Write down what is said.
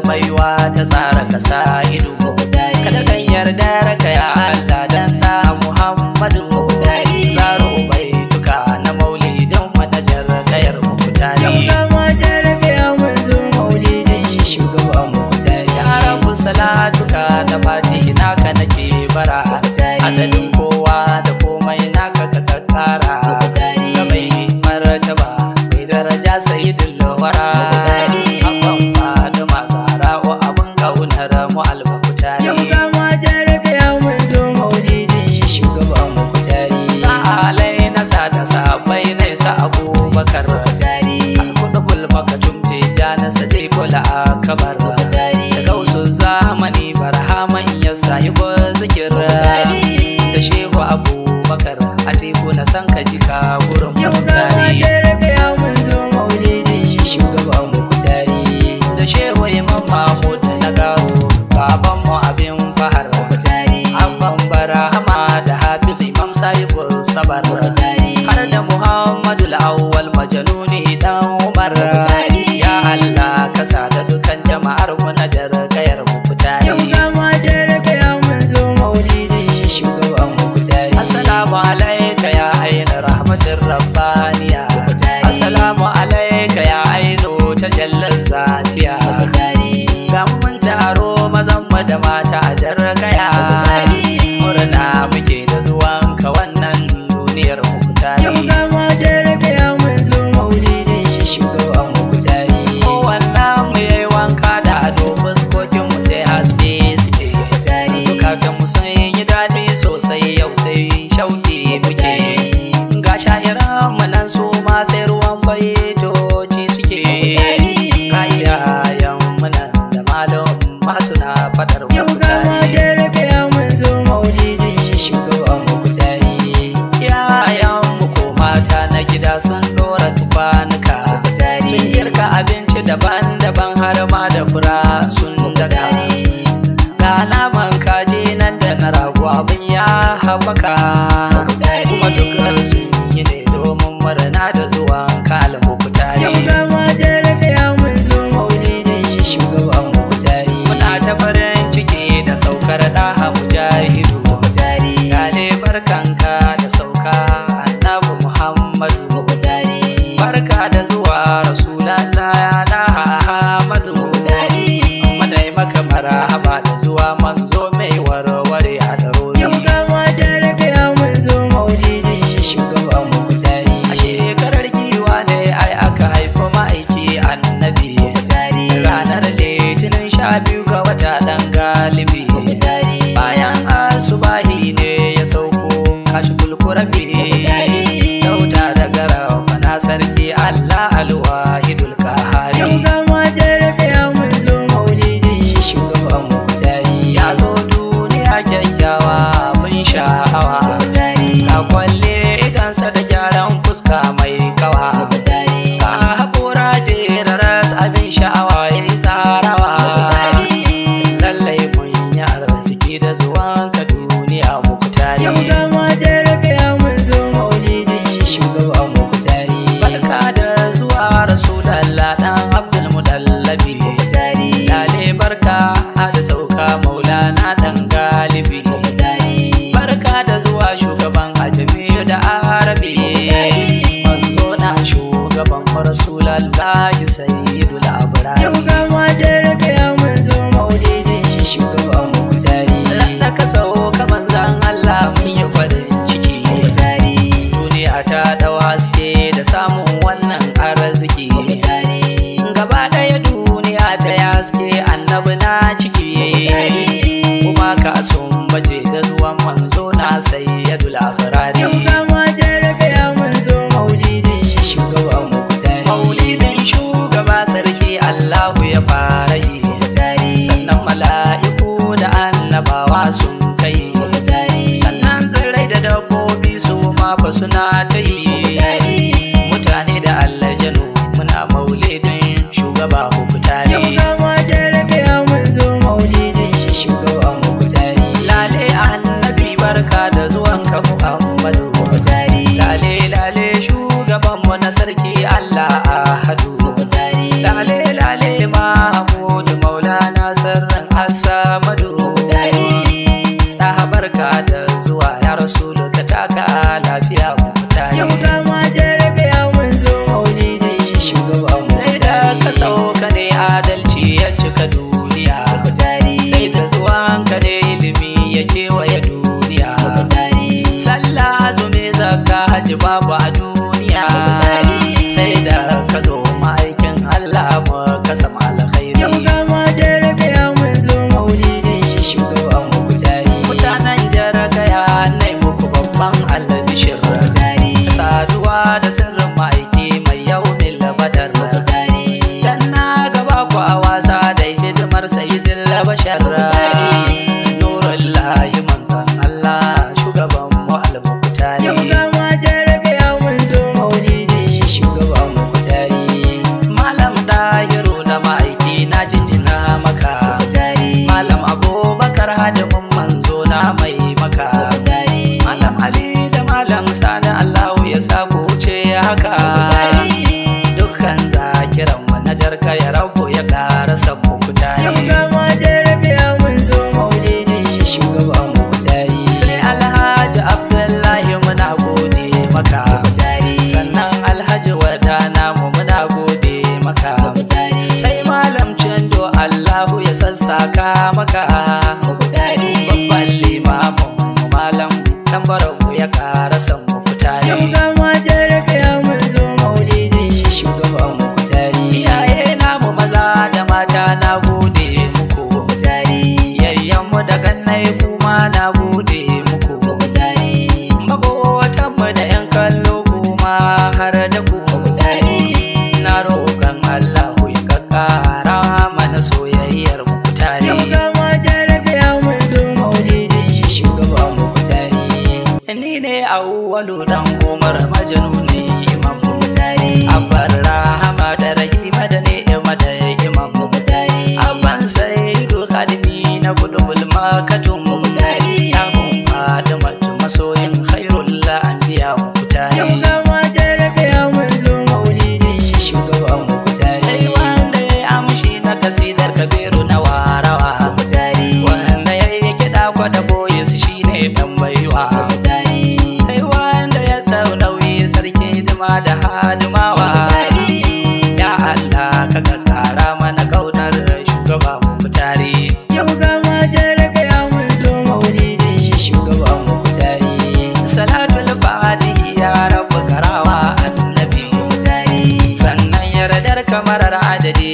baiwa ta tsara kasa ido kada kan yarda raka ya Allah dan da Muhammadu zaro bai duka na maulidin manajar kayar mukutari ya rabu salatuka da fati naka nake bara adadin kowa da komai naka ka kakkara ga mai martaba mai daraja sayyidul wara abban faduma zara wa abun kaunar mu albakutari sa'alai na sa da sabai na sa abubakar alkudubul makatum ce ja na sade kula akabar da gausu zamani barhaman ya sayi zikir da shehu abubakar a teku na san ka jika gurin mutane da shehu imam mahmud na garo baban mu abin fahar abban barahama da hafiz imam sahibu sabar har da muhammadu awwal majanuni dan umar ya allah ka sa da dukan jama'ar mu na jarkayar mu fitari assalamu alaika ya aina rahmatin rabbaniya assalamu alaika ya aino ta jallar zatiya ga mun taro mazan mu da mata a jarkaya murna muke da zuwanka wannan duniyar mu fitari kowanne mu yayi wanka da ado fuskokin mu sai haske suke zukatan mu sun yi daɗi sosai yau sai shauki muke ga sha'iran mu nan su ma sai ruwan baitoci suke kayayan mu nan da malam masu na fadar mu mutane Yayan mu ko mata na gida sun dora tufanuka Sun girka abinci daban-daban har ma da fura sun daka Ga naman kaji nan da na rago abin ya haɓaka Kuma dukkan sun yi ne domin murna da zuwan kalmu kutare Muna ta farin ciki da saukar ɗaha mujahidu Gane barkanka da sauka annabi Muhammadu Barka da zuwa Rasulallah ya da Ahmadu Muna yi maka marhaba da zuwa manzo mai warware a darori A shekarar giwa ne ai aka haifi ma'aiki annabi Ranar litinin sha biyu ga wata ɗan galibi Bayan asubahi ne ya sauko kashi kulkurabi Dauta da gara mana sarki Allah alwahidul kahari Ya zo duniya kyakkyawa mun sha'awa Ka kwalle idansa da gyaran fuska mai kawa Ka haƙura jeraras abin sha'awa ya yi tsarawa Lallai mun yi arziki da zuwan ka duniya muku tare Barka da zuwa Rasulallah ɗan Abdul Mudallabi Lale barka da sauka maulana ɗan galibi Barka da zuwa shugaban ajami da arabi Manzo na shugaban Rasulallah sayyidul abrari Da ka sauka manzan Allah mun yi farin ciki Duniya ta dau haske da samun wannan arziki Gaba ɗaya duniya ta haske annabi na ciki Kuma ka sun baje da zuwan manzo na sayyidul abrari Maulidin shugaba sarki Allahu ya fara yi Sannan mala'iku da annabawa sun kai Sannan tsirrai da dabbobi su ma fa suna ta yi Mutane da allajanu muna maulidin shugaba uku tare Lale annabi barka da zuwanka Muhammadu Lale lale shugabanmu na sarki Allah ahadu Lale lale Mahmud Maula adalci ya cika duniya Mukutari sai da zuwanka ne ilimi ya kewaye duniya Mukutari sallah azumi zakka haji babu a duniya Mukutari. sai da ka zo ma'aikin Allah mu ka sama alkhairi Yau ga matar gaya mun zo maulidin shi shugaban Mukutari mutanen jaraka ya nai muku babban albishir Mukutari saduwa da sirrin ma'aiki mai yaumin labadar Mukutari dan na gaba ku a wasa da hidimar sayidin labashar nurul lahi manzan Allah shugaban mu al-muqtari Yau ga matar gaya mun zo maulidin shi shugaban Mukutari malam dahiru na ma'aiki na jinjina maka Mukutari malam abubakar hadimin manzo na mai maka Mukutari malam ali da malam sani allahu ya sa ku wuce haka dukkan zakiran mu na jarka ya rabu ya ƙara samu kutare Yau ga matar gaya mun zo maulidin shi shugaban Mukutari sai alhaji abdullahi muna gode maka Mukutari sannan alhaji wadana mu muna gode maka Mukutari sai malam cindo allahu ya sassaka maka Mukutari babban limamin mu malam tambarar mu ya ƙara samu Yau kutare ga matar gaya mun zo maulidin shi shugaban Mukutari iyaye namu maza da mata na gode muku Mukutari yayyanmu da kannai kuma na gode muku Mukutari mabotanmu da yan kallo kuma har da ku Mukutari na roƙon Allah ku yi kakkara mana soyayyar muku tare Yau ga matar gaya mun zo maulidin shi shugaban Mukutari ni ne awwalu dan umar majnuni imam Mukutari abbar rahama da rahima da ni'ima da imam Mukutari abban saidu khadimi na gudubul makatun Mukutari. ya mun fadimatu masoyin khairul anbiya mukutari Yau ga matar gaya mun zo maulidin shi shugaban Mukutari sai wanda ya amshi na kasidar kabiru na warawa Mukutari wanda ya yi kiɗa kwada boye su shine dan baiwa Mukutari sai wanda ya dau nauyi sarki hidima da hadimawa ya Allah ka kakkara mana kaunar shugaba mukutari Yau ga matar gaya mun zo maulidin shi shugaban Mukutari salatul fatihi ya rabu karawa annabi Mukutari sannan yardar kamarar adadi